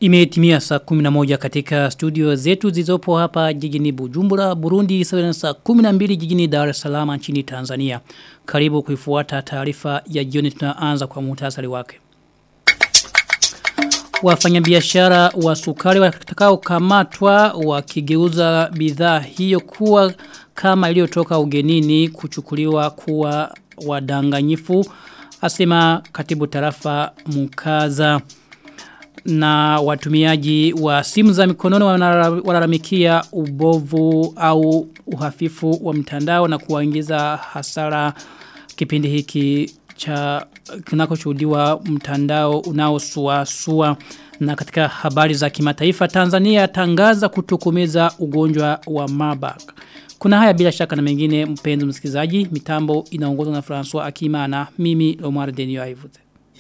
Imetimia saa 11 katika studio zetu zizopo hapa jijini Bujumbura, Burundi, sawa na saa 12 jijini Dar es Salaam nchini Tanzania. Karibu kuifuata taarifa ya jioni tunaanza kwa muhtasari wake. Wafanyabiashara wa sukari watakao kamatwa wakigeuza bidhaa hiyo kuwa kama iliyotoka ugenini kuchukuliwa kuwa wadanganyifu asema katibu tarafa Mukaza na watumiaji wa simu za mikononi wanalalamikia ubovu au uhafifu wa mtandao na kuwaingiza hasara kipindi hiki cha kinakoshuhudiwa mtandao unaosuasua na katika habari za kimataifa Tanzania tangaza kutokomeza ugonjwa wa Marburg. Kuna haya bila shaka na mengine mpenzi msikilizaji mitambo inaongozwa na François Akimana mimi Omar Denio Aivuze.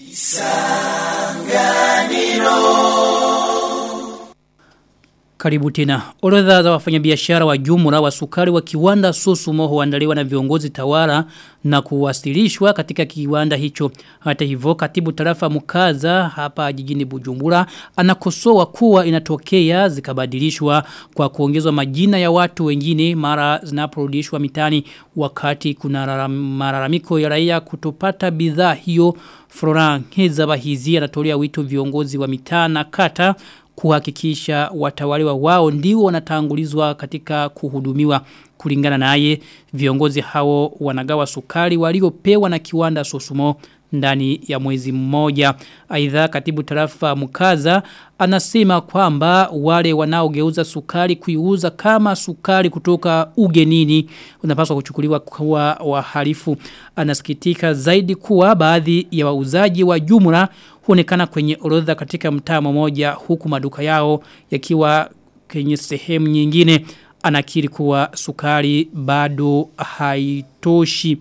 Karibu tena. Orodha za wafanyabiashara wa jumla wa sukari wa kiwanda Susumo huandaliwa na viongozi tawala na kuwasilishwa katika kiwanda hicho. Hata hivyo katibu tarafa Mukaza hapa jijini Bujumbura anakosoa kuwa inatokea zikabadilishwa kwa kuongezwa majina ya watu wengine mara zinaporudishwa mitani wakati kuna malalamiko ya raia kutopata bidhaa hiyo. Florent Hezabahizi anatolea wito viongozi wa mitaa na kata kuhakikisha watawaliwa wao ndio wanatangulizwa katika kuhudumiwa kulingana naye viongozi hao wanagawa sukari waliopewa na kiwanda Sosumo ndani ya mwezi mmoja. Aidha katibu tarafa Mukaza anasema kwamba wale wanaogeuza sukari kuiuza kama sukari kutoka ugenini unapaswa kuchukuliwa kwa wahalifu. Anasikitika zaidi kuwa baadhi ya wauzaji wa jumla huonekana kwenye orodha katika mtaa mmoja huku maduka yao yakiwa kwenye sehemu nyingine anakiri kuwa sukari bado haitoshi.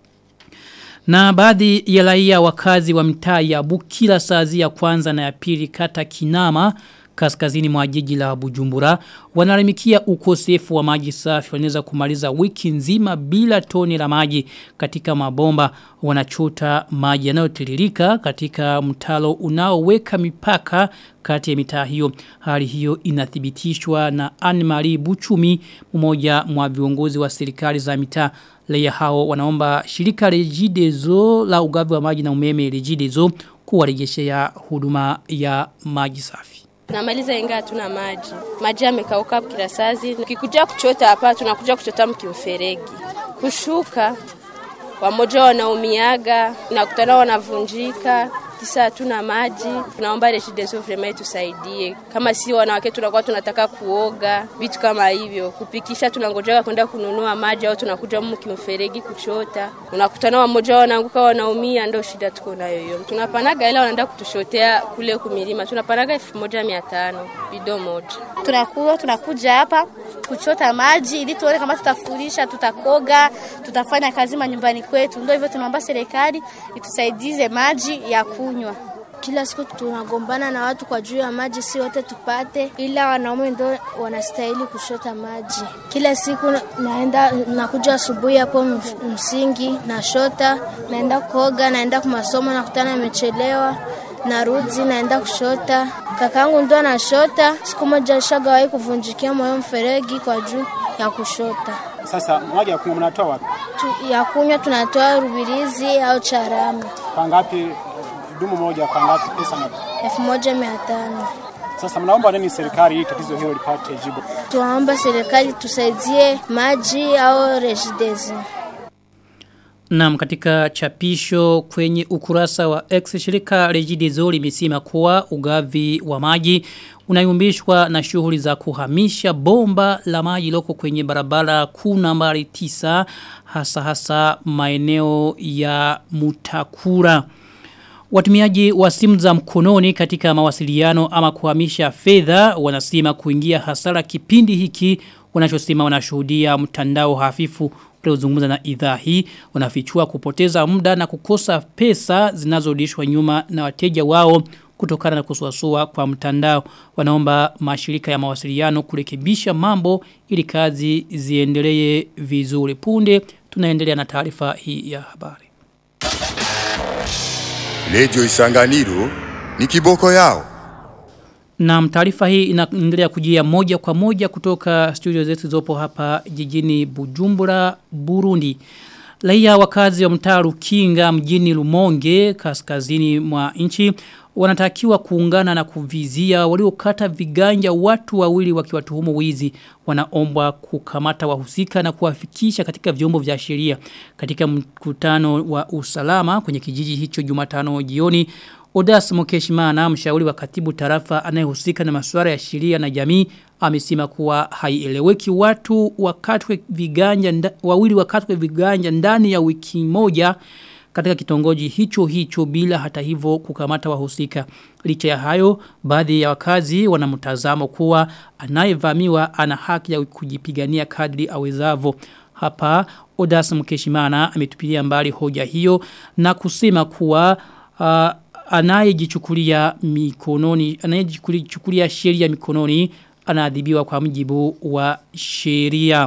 Na baadhi ya raia wakazi wa mtaa ya Bukila Sazi ya kwanza na ya pili kata Kinama kaskazini mwa jiji la Bujumbura wanalamikia ukosefu wa maji safi wanaweza kumaliza wiki nzima bila toni la maji katika mabomba wanachota maji yanayotiririka katika mtalo unaoweka mipaka kati ya mitaa hiyo hali hiyo inathibitishwa na Anne-Marie Buchumi mmoja mwa viongozi wa serikali za mitaa Leia hao wanaomba shirika Regideso la ugavi wa maji na umeme Regideso kuwarejeshea huduma ya maji safi. Tunamaliza inga hatuna maji. Maji yamekauka kila sazi. Ukikuja kuchota hapa tunakuja kuchota mkimferegi. Kushuka wamoja wanaumiaga, nakutana wanavunjika, kisa hatuna maji. Tunaomba Regideso vraiment tusaidie. Kama si wanawake tunakuwa tunataka kuoga, vitu kama hivyo. Kupikisha tunangojea kwenda kununua maji au tunakuja mkimferegi kuchota. Unakutana wamoja wanaanguka wanaumia, ndio shida tuko nayo hiyo. Tunapanaga ila wanaenda kutushotea kule kumilima. Tunapanaga 1500 bido moja. Tunakuwa tunakuja hapa kuchota maji ili tuone kama tutafurisha, tutakoga, tutafanya kazi manyumbani kwetu. Ndio hivyo tunaomba serikali itusaidize maji ya kunywa. Kila siku tunagombana na watu kwa juu ya maji, si wote tupate, ila wanaume ndio wanastahili kushota maji. Kila siku naenda nakuja asubuhi hapo msingi na shota, naenda kuoga, naenda kwa masomo, nakutana nimechelewa narudi naenda kushota. Kakangu ndo anashota, siku moja alishagawahi kuvunjikia moyo mferegi kwa juu ya kushota. Sasa maji ya kunywa mnatoa wapi? Tu, ya kunywa tunatoa Rubirizi au Charama. Kwa ngapi dumu moja kwa ngapi pesa ngapi? elfu moja mia tano. Sasa mnaomba nini serikali ili tatizo hilo lipate jibu? Tunaomba serikali tusaidie maji au Regideso. Naam katika chapisho kwenye ukurasa wa X shirika Regideso limesema kuwa ugavi wa maji unayumbishwa na shughuli za kuhamisha bomba la maji loko kwenye barabara kuu nambari 9 hasa hasa maeneo ya Mutakura. Watumiaji wa simu za mkononi katika mawasiliano ama kuhamisha fedha wanasema kuingia hasara kipindi hiki wanachosema wanashuhudia mtandao hafifu uliozungumza na idhaa hii wanafichua kupoteza muda na kukosa pesa zinazorudishwa nyuma na wateja wao kutokana na kusuasua kwa mtandao wanaomba mashirika ya mawasiliano kurekebisha mambo ili kazi ziendelee vizuri punde tunaendelea na taarifa hii ya habari Lejo Isanganiro ni kiboko yao. Na taarifa hii inaendelea kujia moja kwa moja kutoka studio zetu zopo hapa jijini Bujumbura, Burundi. Raia wakazi wa mtaa Rukinga mjini Lumonge kaskazini mwa nchi wanatakiwa kuungana na kuvizia waliokata viganja watu wawili wakiwatuhumu wizi wanaombwa kukamata wahusika na kuwafikisha katika vyombo vya sheria katika mkutano wa usalama kwenye kijiji hicho Jumatano jioni Odas Mokeshimana mshauri wa katibu tarafa anayehusika na masuala ya sheria na jamii amesema kuwa haieleweki watu wakatwe viganja nda, wawili wakatwe viganja ndani ya wiki moja katika kitongoji hicho hicho bila hata hivyo kukamata wahusika. Licha ya hayo, baadhi ya wakazi wanamtazamo kuwa anayevamiwa ana haki ya kujipigania kadri awezavo. Hapa Odas Mkeshimana ametupilia mbali hoja hiyo na kusema kuwa uh, anayejichukulia mikononi anayejichukulia sheria mikononi anaadhibiwa kwa mjibu wa sheria.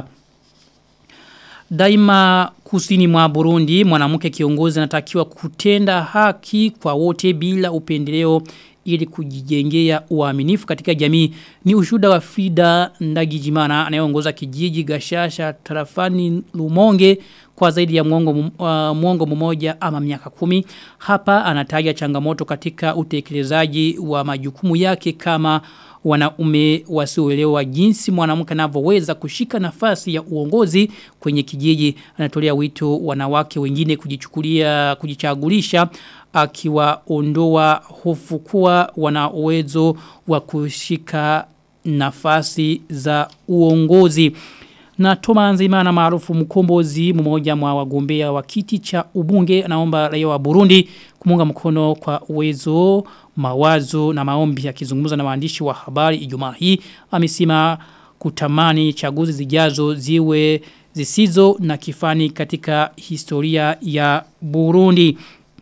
Daima kusini mwa Burundi mwanamke kiongozi anatakiwa kutenda haki kwa wote bila upendeleo ili kujijengea uaminifu katika jamii ni ushuda wa Frida Ndagijimana anayeongoza kijiji Gashasha tarafani Lumonge kwa zaidi ya mwongo, uh, mwongo mmoja ama miaka kumi hapa anataja changamoto katika utekelezaji wa majukumu yake kama wanaume wasioelewa jinsi mwanamke anavyoweza kushika nafasi ya uongozi kwenye kijiji anatolea wito wanawake wengine kujichukulia kujichagulisha akiwaondoa hofu kuwa wana uwezo wa kushika nafasi za uongozi na Toma Nzimana maarufu mkombozi mmoja mwa wagombea wa kiti cha ubunge anaomba raia wa Burundi kumunga mkono kwa uwezo mawazo na maombi akizungumza na waandishi wa habari Ijumaa hii amesema kutamani chaguzi zijazo ziwe zisizo na kifani katika historia ya Burundi.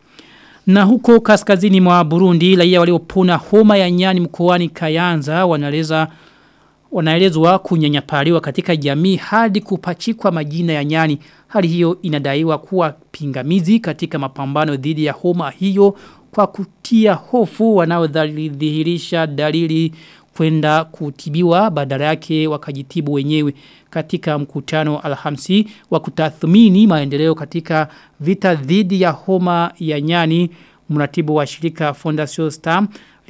Na huko kaskazini mwa Burundi raia waliopona homa ya nyani mkoani Kayanza wanaeleza wanaelezwa kunyanyapaliwa katika jamii hadi kupachikwa majina ya nyani. Hali hiyo inadaiwa kuwa pingamizi katika mapambano dhidi ya homa hiyo kwa kutia hofu wanaodhihirisha dalili kwenda kutibiwa badala yake wakajitibu wenyewe katika mkutano alhamsi wa kutathmini maendeleo katika vita dhidi ya homa ya nyani mratibu wa shirika Fondation Star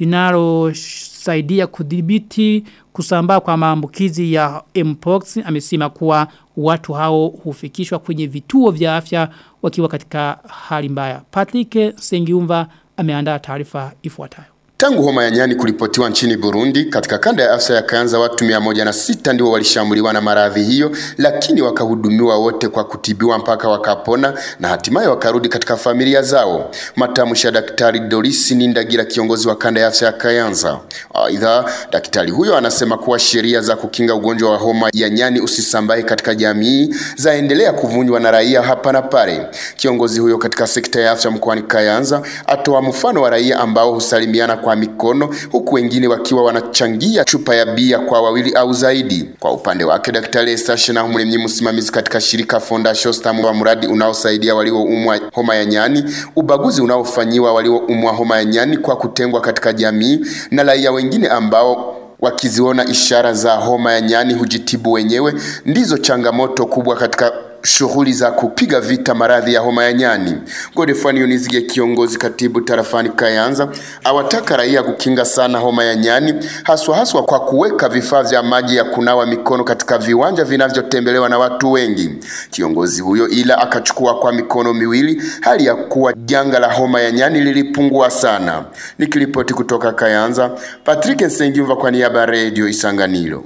linalosaidia kudhibiti kusambaa kwa maambukizi ya mpox amesema kuwa watu hao hufikishwa kwenye vituo vya afya wakiwa katika hali mbaya. Patrick Sengiumva ameandaa taarifa ifuatayo. Tangu homa ya nyani kulipotiwa nchini Burundi, katika kanda ya afya ya Kayanza watu mia moja na sita ndio walishambuliwa na maradhi hiyo, lakini wakahudumiwa wote kwa kutibiwa mpaka wakapona na hatimaye wakarudi katika familia zao. Matamshi ya Daktari Doris Nindagira, kiongozi wa kanda ya afya ya Kayanza. Aidha, daktari huyo anasema kuwa sheria za kukinga ugonjwa wa homa ya nyani usisambae katika jamii zaendelea kuvunjwa na raia hapa na pale. Kiongozi huyo katika sekta ya afya mkoani Kayanza atoa mfano wa raia ambao husalimiana kwa mikono huku wengine wakiwa wanachangia chupa ya bia kwa wawili au zaidi. Kwa upande wake Daktari Estashe na Mlemnyi, msimamizi katika shirika Fondation Star wa mradi unaosaidia walioumwa homa ya nyani, ubaguzi unaofanyiwa walioumwa homa ya nyani kwa kutengwa katika jamii na raia wengine ambao wakiziona ishara za homa ya nyani hujitibu wenyewe, ndizo changamoto kubwa katika shughuli za kupiga vita maradhi ya homa ya nyani. Godefani Yunizige, kiongozi katibu tarafani Kayanza, awataka raia kukinga sana homa ya nyani, haswa haswa kwa kuweka vifaa vya maji ya kunawa mikono katika viwanja vinavyotembelewa na watu wengi. Kiongozi huyo ila akachukua kwa mikono miwili hali ya kuwa janga la homa ya nyani lilipungua sana. Nikiripoti kutoka Kayanza, Patrick Nsengimva kwa niaba ya Radio Isanganiro.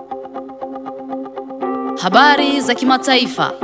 Habari za kimataifa.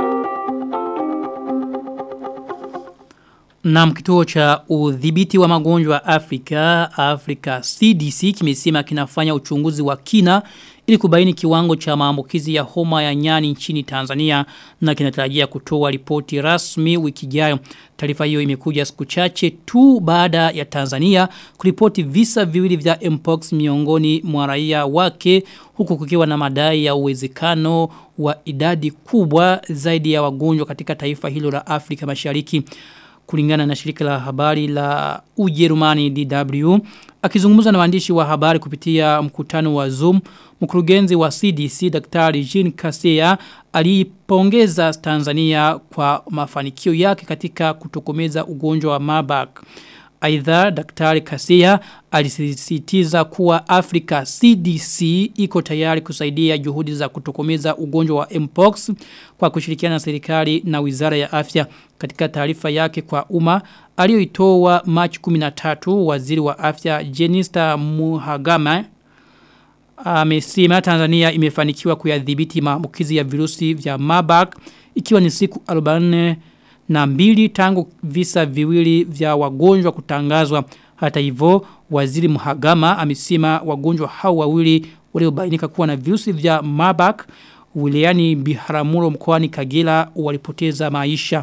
Na kituo cha udhibiti wa magonjwa Afrika, Afrika CDC kimesema kinafanya uchunguzi wa kina ili kubaini kiwango cha maambukizi ya homa ya nyani nchini Tanzania na kinatarajia kutoa ripoti rasmi wiki ijayo. Taarifa hiyo imekuja siku chache tu baada ya Tanzania kuripoti visa viwili vya mpox miongoni mwa raia wake huku kukiwa na madai ya uwezekano wa idadi kubwa zaidi ya wagonjwa katika taifa hilo la Afrika Mashariki. kulingana na shirika la habari la Ujerumani DW akizungumza na waandishi wa habari kupitia mkutano wa Zoom mkurugenzi wa CDC Daktari Jean Kaseya alipongeza Tanzania kwa mafanikio yake katika kutokomeza ugonjwa wa Marburg Aidha Daktari Kasia alisisitiza kuwa Afrika CDC iko tayari kusaidia juhudi za kutokomeza ugonjwa wa Mpox kwa kushirikiana na serikali na Wizara ya Afya katika taarifa yake kwa umma aliyoitoa Machi 13 waziri wa afya Jenista Muhagama amesema Tanzania imefanikiwa kuyadhibiti maambukizi ya virusi vya Marburg ikiwa ni siku 44 na mbili tangu visa viwili vya wagonjwa kutangazwa. Hata hivyo waziri Muhagama amesema wagonjwa hao wawili waliobainika kuwa na virusi vya Marburg wilayani Biharamulo mkoani Kagera walipoteza maisha.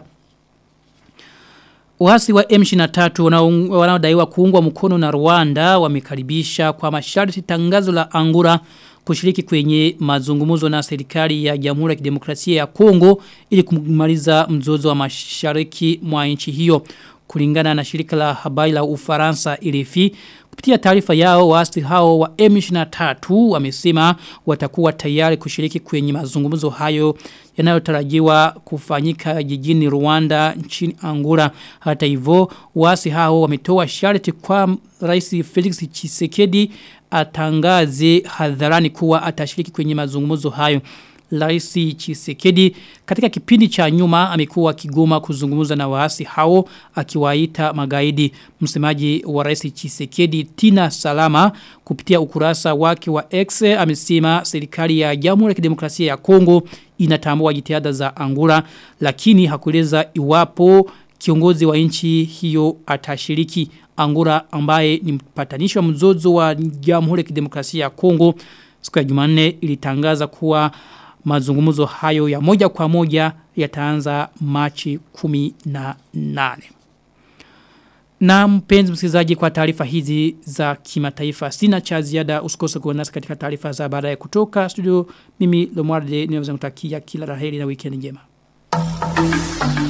Waasi wa M23 wanaodaiwa kuungwa mkono na Rwanda wamekaribisha kwa masharti tangazo la Angura kushiriki kwenye mazungumzo na serikali ya Jamhuri ya Kidemokrasia ya Kongo ili kumaliza mzozo wa mashariki mwa nchi hiyo kulingana na shirika la habari la Ufaransa RFI kupitia taarifa yao waasi hao wa M23 wamesema watakuwa tayari kushiriki kwenye mazungumzo hayo yanayotarajiwa kufanyika jijini Rwanda nchini Angola hata hivyo waasi hao wametoa sharti kwa Rais Felix Tshisekedi atangaze hadharani kuwa atashiriki kwenye mazungumzo hayo Rais Chisekedi katika kipindi cha nyuma amekuwa kigoma kuzungumza na waasi hao akiwaita magaidi. Msemaji wa Rais Chisekedi Tina Salama kupitia ukurasa wake wa X amesema serikali ya Jamhuri ya Kidemokrasia ya Kongo inatambua jitihada za Angola lakini hakueleza iwapo kiongozi wa nchi hiyo atashiriki Angola ambaye ni mpatanishi wa mzozo wa Jamhuri ya Kidemokrasia ya Kongo siku ya Jumanne ilitangaza kuwa mazungumzo hayo ya moja kwa moja yataanza Machi 18. Na mpenzi msikilizaji kwa taarifa hizi za kimataifa sina cha ziada usikose kuwa nasi katika taarifa za baadaye kutoka studio mimi Lomwarde ninaweza kutakia kila laheri na weekend njema.